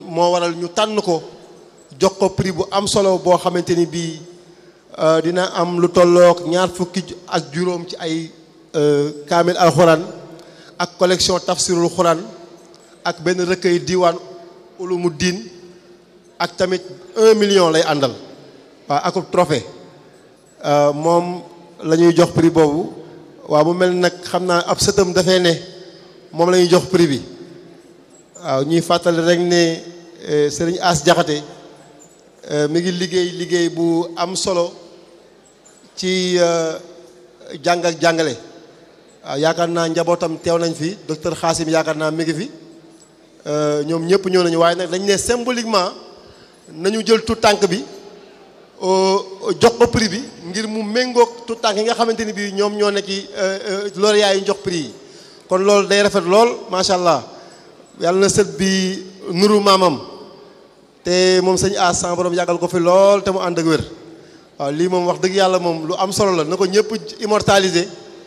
moo waral ñu tànn ko jox ko prix bu am solo boo xamante ni bii dina am lu tollook ñaar fukki ak juróom ci ay kaamil alxuraan ak collection tafsirul xuraan ak benn recueil diwaan ulumu diin ak tamit un million lay àndal waaw akub trophée moom la ñuy jox prix boobu waaw mu mel nag xam naa ab sëtam dafee ne moom la ñuy jox prix bi waaw ñuy fàttali rek ne sëriñ As Jaxate mi ngi liggéey liggéey bu am solo ci jàng ak jàngale waaw yaakaar naa njabootam teew nañ fi docteur Xaasim yaakaar naa mi ngi fi ñoom ñëpp ñëw nañu waaye nag dañ ne symboliquement nañu jël tout tànk bi jox ko prix bi ngir mu méngoog tout tànk yi nga xamante ni bii ñoom ñoo nekk ci lauréat yi jox prix yi kon loolu day rafet lool macha allah yàlla na sët bi nuru maamam te moom sëñ As sama borom yàggal ko fi lool te mu ànd ak wér waaw lii moom wax dëgg yàlla moom lu am solo la na ko ñëpp immortaliser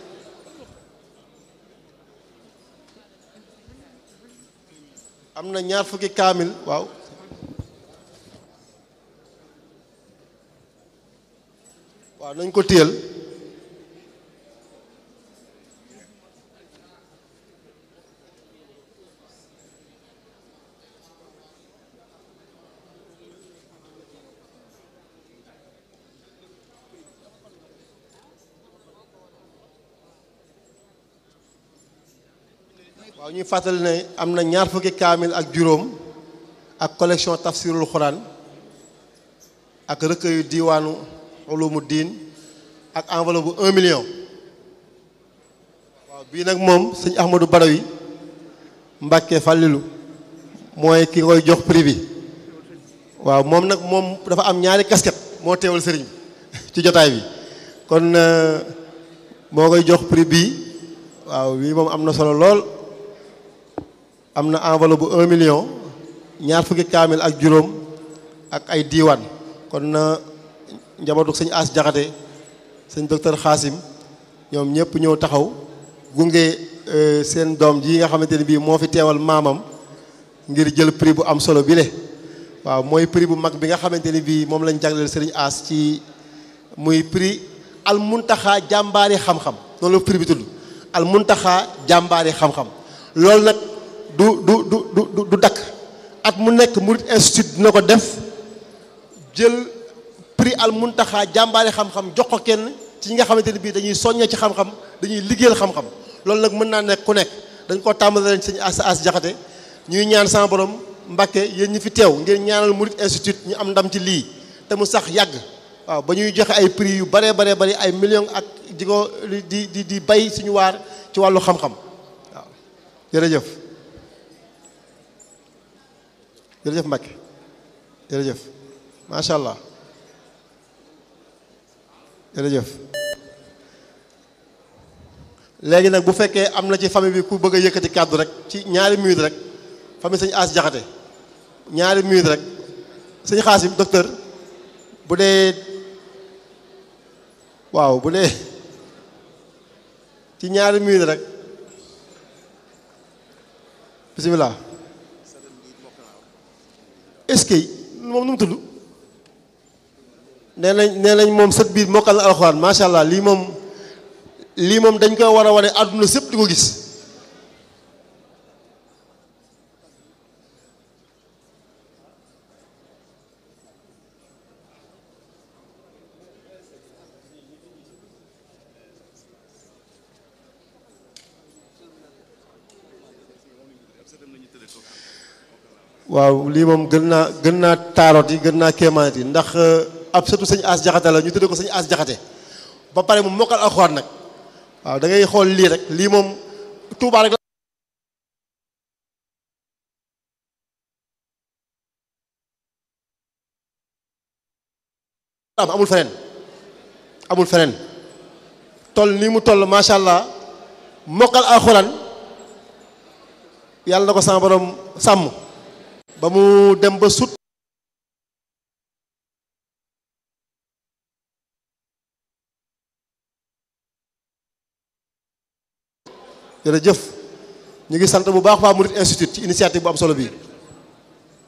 am na ñaar fukki kaamil waaw waaw nañ ko téyel waaw ñuy fàttali ne am na ñaar fukki kaamil ak juróom ak collection tafsirul xuraan ak recueil diwaanu ulumu diin ak enveloppe bu un million waaw bii nag moom sëñ Ahmadou Badawi Mbàkke Fàllilu mooy ki koy jox prix bi waaw moom nag moom dafa am ñaari casquette moo teewal sëriñ ci jotaay bi kon moo koy jox prix bii waaw bii moom am na solo lool am na enveloppe bu un million ñaar fukki kaamil ak juróom ak ay diiwaan kon na njabootu sëñ As Jaxate sëñ docteur Xaasim ñoom ñëpp ñëw taxaw gunge seen doom ji nga xamante ne bii moo fi teewal maamam ngir jël prix bu am solo bi le waaw mooy prix bu mag bi nga xamante ni bii moom lañ jagleel sëriñ As ci muy prix al muntaxa jàmbaari xam-xam noonu la prix bi tudd al muntaxa jàmbaari xam-xam loolu nag du du du du du dakk at mu nekk Murid Institute dina ko def jël prix al muntaxa jàmbaari xam-xam jox ko kenn ci ñi nga xamante ne bii dañuy soññee ci xam-xam dañuy liggéeyal xam-xam loolu nag mën naa nekk ku nekk dañ koo tàmbali leen sëñ as as jaxate ñuy ñaan sama borom Mbàkke yéen ñi fi teew ngeen ñaanal Murid Institute ñu am ndam ci lii te mu sax yàgg waaw ba ñuy joxe ay prix yu baree baree bari ay millions ak di ko di di di bay suñu waar ci wàllu xam-xam waaw jërëjëf jërëjëf Mbacke jërëjëf macha allah jërëjëf léegi nag bu fekkee am na ci famille bi ku bëgg a yëkkati kàddu rek ci ñaari minute rek famille sëñ As Jaxate ñaari minute rek sëñ Xaasim docteur bu dee waaw bu dee ci ñaari minute rek bisimilah. est-ce que moom nu mu tudd nee nañ nee nañ moom sët biir mokkal na alxuraan macha allah lii moom lii moom dañ koy war a wane àdduna sépp di ko gis waaw lii moom gën naa gën naa taaroot yi gën naa kéemaanit yi ndax ab sëtu sëñ As Jaxate la ñu tudde ko sëñ As Jaxate ba pare mu mokkal alxuraan nag waaw da ngay xool lii rek lii moom Tuubaa rek la amul feneen amul feneen toll nii mu toll macha allah mokkal alxuraan yàlla na ko sama borom sàmm ba mu dem ba sut jërëjëf ñu ngi sant bu baax waa Murid Institute ci initiative bu am solo bi